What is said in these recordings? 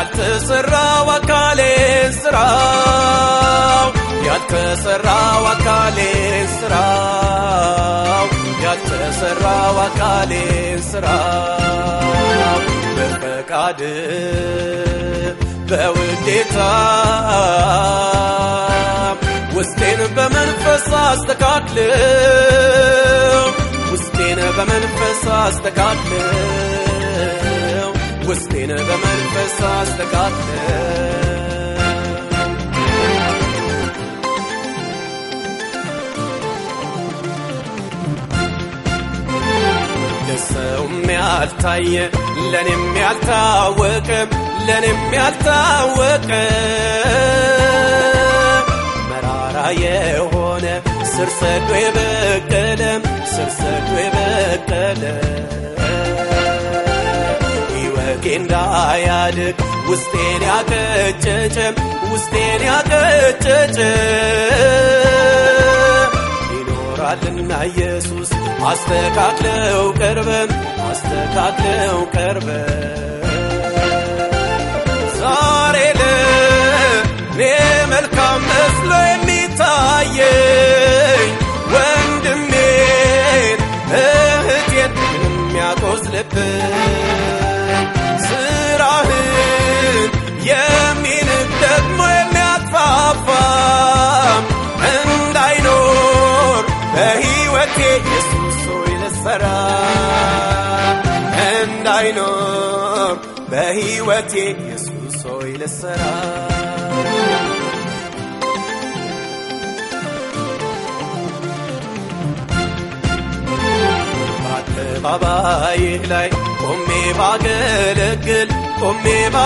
ያልተሰራው አካሌ ስራው ያልተሰራው አካሌ ስራው ያልተሰራው አካሌ ስራው በፈቃድ በውዴታ ውስጤን በመንፈስ አስተካክለው ውስጤን በመንፈስ አስተካክለው ውስጤን በመንፈስ አስተካክለው ለሰውም ያልታየ ለኔም ያልታወቀ ለኔም ያልታወቀ መራራ የሆነ ስር ሰዶ የበቀለ ስር ሰዶ የበቀለ ሕይወቴ እንዳያድግ ውስጤን ያቀጨጨ ውስጤን ያቀጨጨ ይኖራልና ኢየሱስ አስተካክለው ቀርበ አስተካክለው ቀርበ ዛሬ ለኔ መልካም መስሎ የሚታየኝ ወንድሜን እህቴን የሚያቆስልብኝ ስራህን የሚንቅ ደግሞ የሚያጥፋፋም እንዳይኖር በሕይወቴ ኢየሱስ ሆይ ልሰራ እንዳይኖር በሕይወቴ ኢየሱስ ሆይ ልሰራ በአደባባይህ ላይ ቆሜ ባገለግል ቆሜ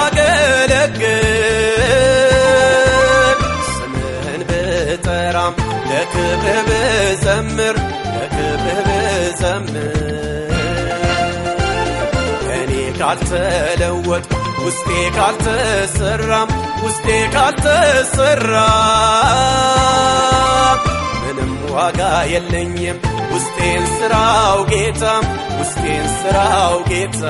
ባገለግል ስምህን ብጠራም ለክብርህ ብዘምር ለክብርህ ብዘምር እኔ ካልተለወጥ ውስጤ ካልተሰራም ውስጤ ካልተሰራ ምንም ዋጋ የለኝም ውስጤን ስራው ጌታ ውስጤን ስራው ጌታ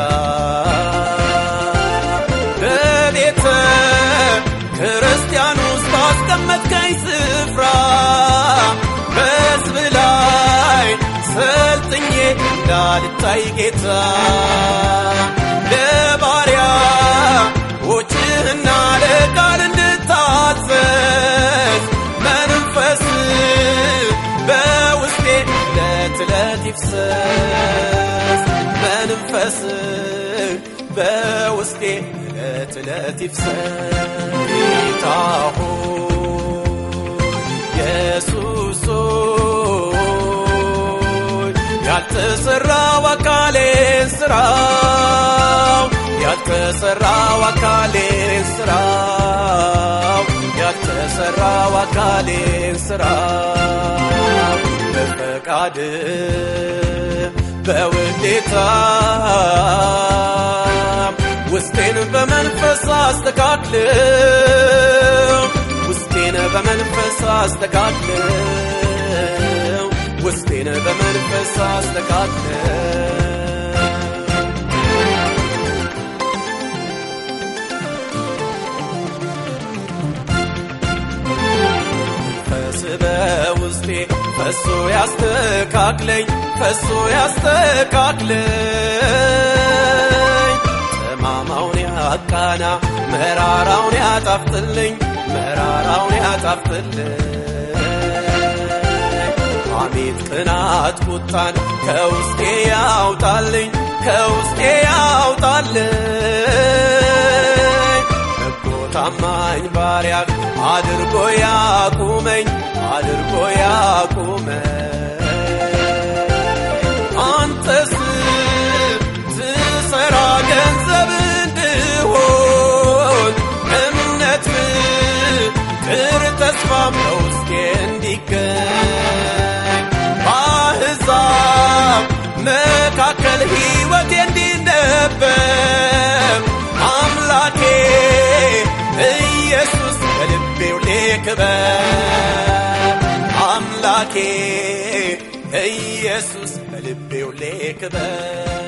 በቤተ ክርስቲያን ውስጥ ባስቀመጥከኝ ስፍራ በሕዝብ ላይ ሰልጥኜ እንዳልታይ ጌታ ለባሪያ ዎችህና ለቃል እንድታዘዝ መንፈስ በውስጤ ዕለት ዕለት ይፍሰስ መንፈስ በውስጤ ዕለት ዕለት ይፍሰስ ጌታ ሆይ ኢየሱስ ሆይ ያልተሰራው አካሌ ስራው ያልተሰራው አካሌ ስራው ያልተሰራው አካሌ ስራው በፈቃድ በውዴታ ውስጤን በመንፈስ አስተካክለው ውስጤን በመንፈስ አስተካክለው ውስጤን በመንፈስ አስተካክለው መንፈስ በውስጤ ፈሶ ያስተካክለኝ ፈሶ ያስተካክለኝ ጠማማውን ያቃና መራራውን ያጣፍጥልኝ መራራውን ያጣፍጥልኝ ሐሜት ቅናት ቁጣን ከውስጤ ያውጣልኝ ከውስጤ ያውጣልኝ በጎ ታማኝ ባሪያህ አድርጎ ያቁመኝ አድርጎ ያቁመኝ አንተስ ትሰራ ገንዘብ እንድሆን እምነት ፍቅር ተስፋም በውስጤ እንዲገኝ በአሕዛብ መካከል ሕይወቴ እንዲነበብ አምላኬ ኢየሱስ በልቤው ልክበር አምላኬ ኢየሱስ በልቤው ልክበር